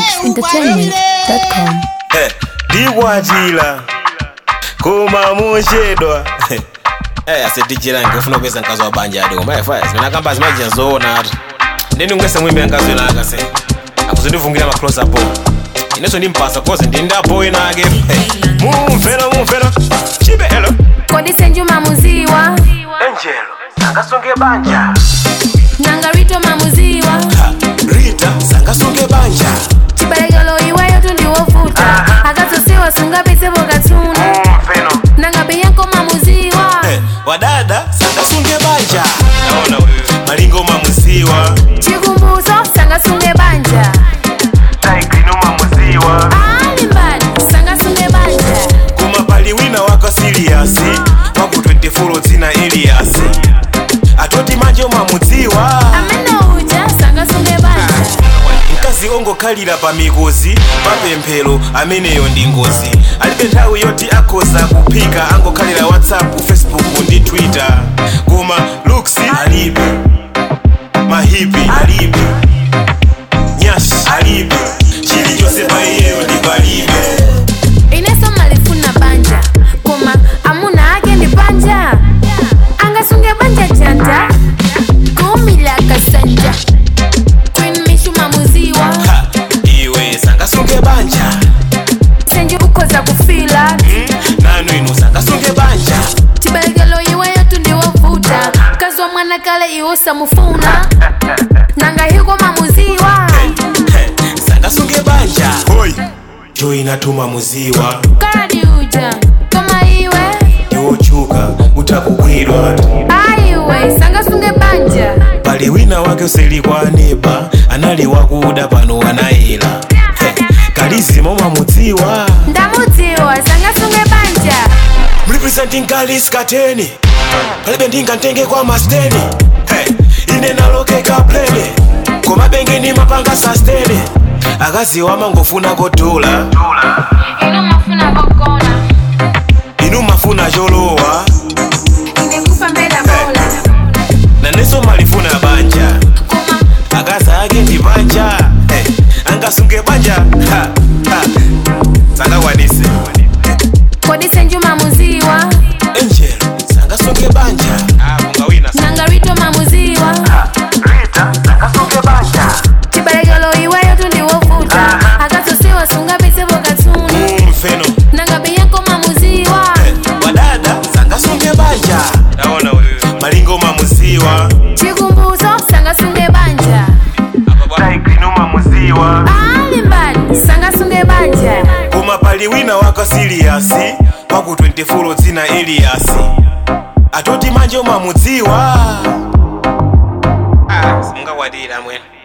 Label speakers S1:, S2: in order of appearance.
S1: amadzambiri.com
S2: ndikwatira koma muchedwa Eh, asidijira ngifuna kukweza mkazi wa banja adi koma efaya zimene akamba zimajija zoona atu ndeni ngwese mwimbe mkazi wena akase akuzindivungira ma close up inenso ndimpasa koze ndindapo wena ake mumvera mumvera chibe elo
S3: kodi senju mamuziwa
S2: angelo sangasunge banja
S3: nangarito mamuziwa
S2: Ha, rita sangasunge banja
S3: chibalekelo iweyo tundiwovuta akazosiwa sungapitsepo katsuna
S2: mumveno
S3: nangabe yako mamuziwa
S2: Eh, wadada sangasunge banja naona wewe malingo mamuziwa
S3: chikumbuzo sangasunge banja
S2: taigrino mamuziwa
S3: ali mbali sangasunge banja
S2: kuma pali wina wako siriyasi waku 24 dzina eliyasi atoti manje mamudziwa
S3: amene uja sangasunge banja
S2: mkazi ongokhalira pa mikozi papemphero ameneyo ndi ngozi alibe nthawi yoti akhoza kuphika angokhalira whatsapp facebook ndi twitter koma looks alibe mahipi alibe nyashi alibe chilichonse pa iyeyo ndi palibe
S3: ineso malifuna banja koma amuna ake ndi banja angasunge banja janja kumila kasanja queen mishu mamuziwa
S2: Ha, iwe sangasunge banja
S3: senje ukhoza kufila
S2: Hmm? nanu inu sangasunge banja
S3: chibalekelo iweyo tundiwovuta mkazi wa mwana kale iwo samufuna nanga hiko mamuziwa
S2: He, sangasunge banja hoi jo inatuma muziwa
S3: karadi uja koma iwe
S2: iwochuka utakugwirwa
S3: aiwe sangasunge banja
S2: pali wina wake useli kwa neba anali wakuda pano anayela He, kalizimo mamudziwa
S3: ndamudziwa sangasunge banja
S2: mrepresenting kalis kateni palibe ndingantenge kwa masteni He, ine nalokeka plene koma benge ni mapanga sastene akaziwa mangofuna kodola
S3: ino mafuna kokona
S2: inu mafuna cholowa
S3: ingekupa mbela bola
S2: naneso malifuna banja
S3: koma
S2: akaza ake ndi banja hey, angasunge banja ha, ha. sangakwanise
S3: kodi senju mamuziwa
S2: angel sangasunge banja nangarito
S3: mamuziwa chibalekelo iweyo tundiwovuta akazosiwa sungapitsepo katsuna
S2: mfeno
S3: nangabe yako mamuziwa
S2: wadada sangasunge banja malingo mamuziwa
S3: chikumbuzo sangasunge banja ali mbali sangasunge banja
S2: koma pali wina wako siriyasi waku 24 dzina eliyasi atoti manje mamudziwa ah, singakwadira mwene